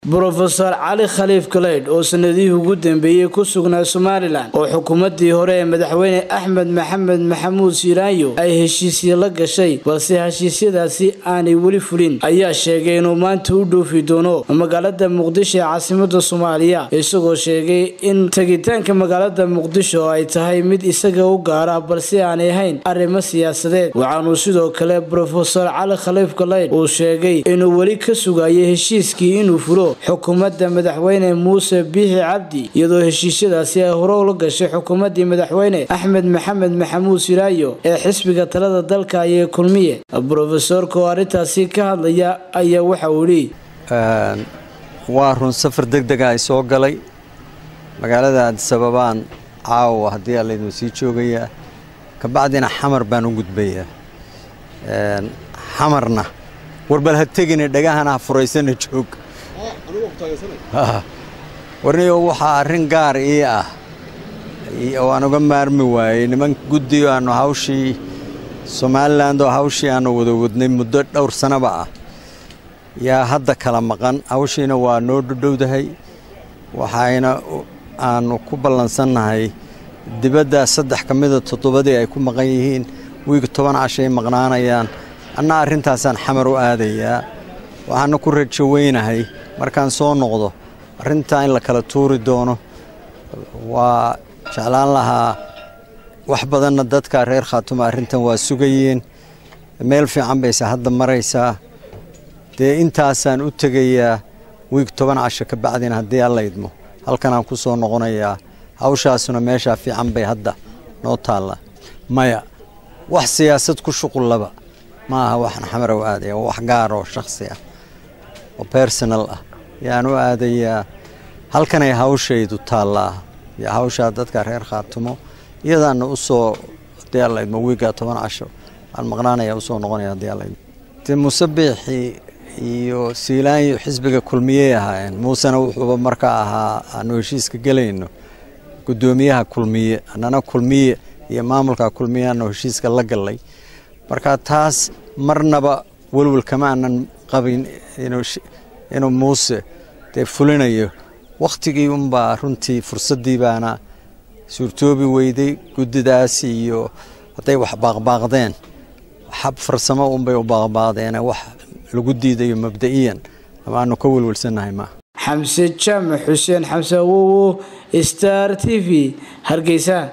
brofeor cali khaliif galeydh oo sanadihii ugu dambeeyey ku sugnaa somalilan oo xukuumaddii hore ee madaxweyne axmed maxamed maxamuud siiraanyo ay heshiisya la gashay balse heshiisyadaasi aanay weli fulin ayaa sheegay inuu maanta u dhoofi doono magaalada muqdisho ee caasimada soomaaliya isagoo sheegay in tegitaanka magaalada muqdisho ay tahay mid isaga u gaara balse aanay ahayn arrimo siyaasadeed waxaanuu sidoo kale brofesor cali khaliif galeydh uu sheegay inuu weli ka sugayo heshiiskii inuu fulo xukuumadda madaxweyne muuse biixi cabdi iyadoo heshiisyadaasi ay hore ula gashay xukuumaddii madaxweyne axmed maxamed maxamuud siraayo ee xisbiga talada dalka ayee kulmiye brofesorka oo arrintaasi ka hadlaya ayaa waxa uu yidhi waa run safar deg dega ay soo galay magaalada aadisababaan caawa haddii aa laydin sii joogayaa kabacdina xamar baan u gudbayaa xamarna warbal ha tegine dhagahana ha furaysana joog warniyo waxaa arrin gaar ii ah oo aan uga maarmi waayey niman guddiyo aannu hawshii somalilan oo hawshii aannu wada wadnay muddo dhowr sanaba ah yaa hadda kala maqan hawshiina waa noo dhudhowdahay waxayna aannu ku ballansannahay dibadda saddex ka mida toddobadii ay ku maqan yihiin wiig toban cashay maqnaanayaan anna arrintaasaan xamar u aadayaa waxaana ku rajo weynahay markaan soo noqdo arrintaa in la kala tuuri doono waa jeclaan lahaa wax badanna dadka reer khaatuma arrintan waa sugayeen meel fiican bayse hadda maraysaa dee intaasaan u tegayaa wiig toban casho ka bacdina haddii alla idmo halkanaan ku soo noqonayaa hawshaasuna meeshaa fiican bay hadda noo taalla maya wax siyaasad ku shuqullaba ma aha waxaan xamar u aadaya wax gaar oo shakhsi ah oo bersonal ah yaan u aadayaa halkanay hawshaydu taallaa iyo hawshaa dadka reer khaatumo iyadaana u soo haddii alla idmo wiigga toban casho aan maqnaanaya usoo noqonaya haddii alla idmo dee muuse biixi iyo siilaanyo xisbiga kulmiyey ahaayeen muusena wuxuuba markaa ahaa aanu heshiiska gelayno guddoomiyaha kulmiye annana kulmiye iyo maamulka kulmiye aanu heshiiska la gallay marka taas marnaba welwel kama aanan qabin inuu muuse dee fulinayo wakhtigii unbaa runtii fursaddii baana suurtoobi weyday guddidaas iyo hadday wax baaqbaaqdeen xab farsamo unbay u baaqbaaqdeene wax lagu diidayo mabda'iyan ama aanu ka welwelsannahay maaha xamse jaamac xuseen xamse awowo star t v hargeysa